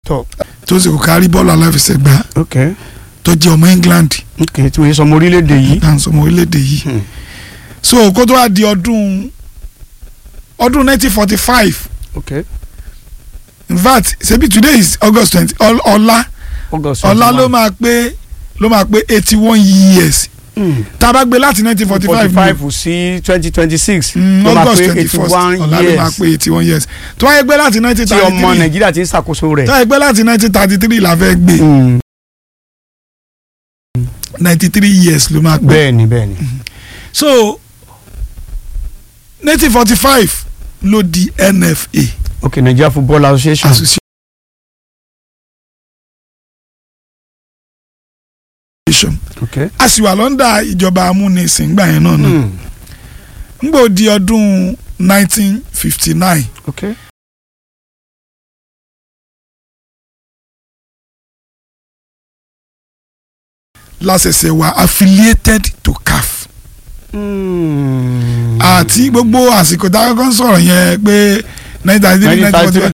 tọ tó sì kò kárí bọ́ọ̀lù aláfẹsẹ̀gbá ok tó jẹ́ ọmọ England ok tí wọ́n yẹ sọmọ orílẹ̀-èdè yìí. tá à ń sọmọ orílẹ̀-èdè yìí Hmm. so kó tó wá di ọdún ọdún 1945 ok in fact ṣebí today is August 20 ọl- ọ̀la August ọ̀la ló 21. máa pé ló máa pé 81 years Hmm. tá a bá gbé láti 1945 forty ni five sí twenty twenty six mm, ló máa August pé 21st eighty one ọ̀la ló máa years pé 81 years tó wáyé gbé láti tí ọmọ 1933 Nàìjíríà ti ń ṣàkóso tó rẹ̀. wáyé gbé láti 1933 la fẹ́ gbé Hmm. 93 years ló máa pé bẹ́ẹ̀ni bẹ́ẹ̀ni. so 1945 ló di NFA ok Nigeria Football Association. association ok. a sì wà lọ́ndà ìjọba amúnisìn gbà yẹn náà náà Hmm. ngbò di ọdún 1959 ok. lásẹsẹ wa affiliated to CAF Hmm. àti gbogbo àsìkò tá a kọ́kọ́ ń sọ̀rọ̀ yẹn pé 1933 1945